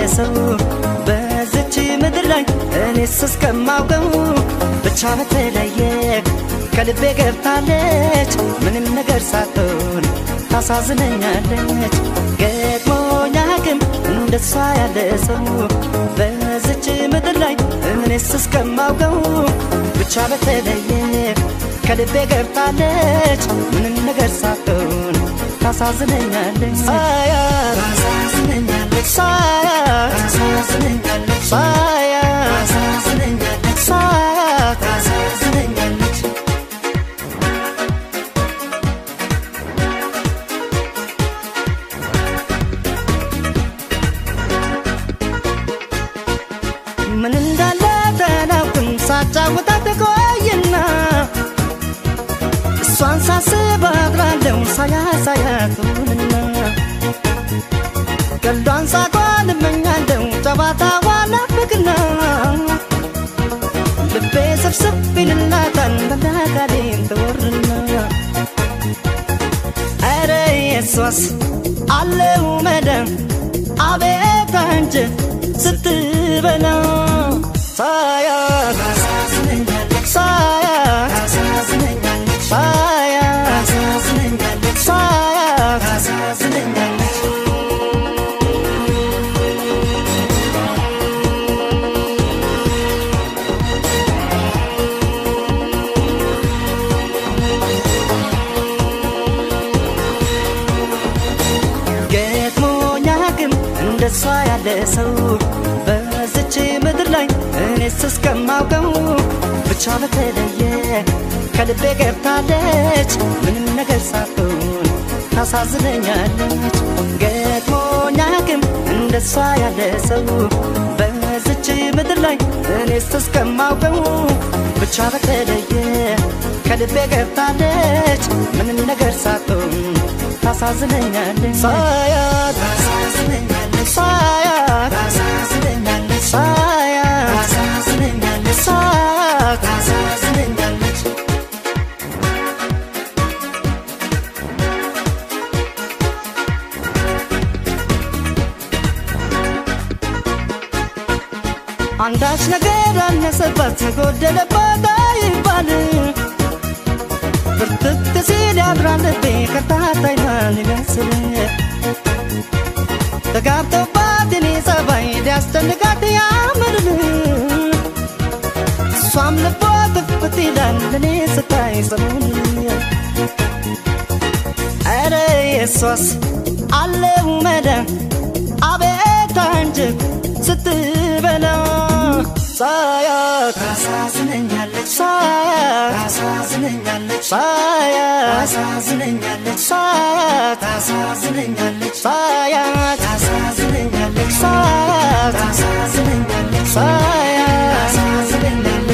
ሰው በዝች ምድር ላይ እኔስ እስከማውቀው ብቻ በተለየ ከልቤ ገብታለች ምንም ነገር ሳትሆን ታሳዝነኛለች ገጥሞኛ ግን እንደሷ ያለ ሰው በዝች ምድር ላይ እኔስ እስከማውቀው ብቻ በተለየ ከልቤ ገብታለች ምንም ነገር ሳትሆን ታሳዝነኛለች ሳያት ታሳዝነኛለች ሳያት ታሳዝነኛለች ሳያት ታሳዝነኛለች ሳያት ታሳዝነኛለች ምን እንዳለ ተናውቅም ሳጫውታት ቆይና እሷን ሳስብ አድራለሁ ሳያት ሳያቱንና ቀልዷን ሳቋን እመኛለሁ ጨዋታዋን ናፍቅና ልቤ ስብስብ ይልላታል በናጋዴን ትወርና ኧረ የሷስ አለው መደም አቤት አንጀት ስትበላ ሳያት ሳያት ሳያት ሳያት ገጥሞኛ ግን እንደሷ ያለ ሰው በዝች ምድር ላይ እኔስ እስከማውቀው ብቻ በተለየ ከልቤ ገብታለች ምንም ነገር ሳትሆን ታሳዝነኛለች ገጥሞኛ ግን እንደሷ ያለ ሰው በዝች ምድር ላይ እኔስ እስከማውቀው ብቻ በተለየ ከልቤ ገብታለች ምንም ነገር ሳትሆን ታሳዝነኛለች ሳያት ታሳዝነኛለች ሳያት ታሳዝነኛለች ሳያት ታሳዝነኛለች ሳያት ታሳዝነኛለች አንዳች ነገር አነሰባት ጎደለባት አይባል ብርትት ሲል ያድራል ልቤ ከታታይ ማን ይመስል ተጋብቶባት እኔ ጸባይ ሊያስጨንቃት ያምርል እሷም ልቧ ትፍት ይላል እኔ ስታይ ጽኑን ኧረ የሷስ አለው መዳን አቤት አንጀት ስትበላ ሳያት ታሳዝነኛለች ሳያት ታሳዝነኛለች ሳያት ታሳዝነኛለች ሳያት ታሳዝነኛለች ሳያት ታሳዝነኛለች ሳያት ታሳዝነኛለች ሳያት ታሳዝነኛለች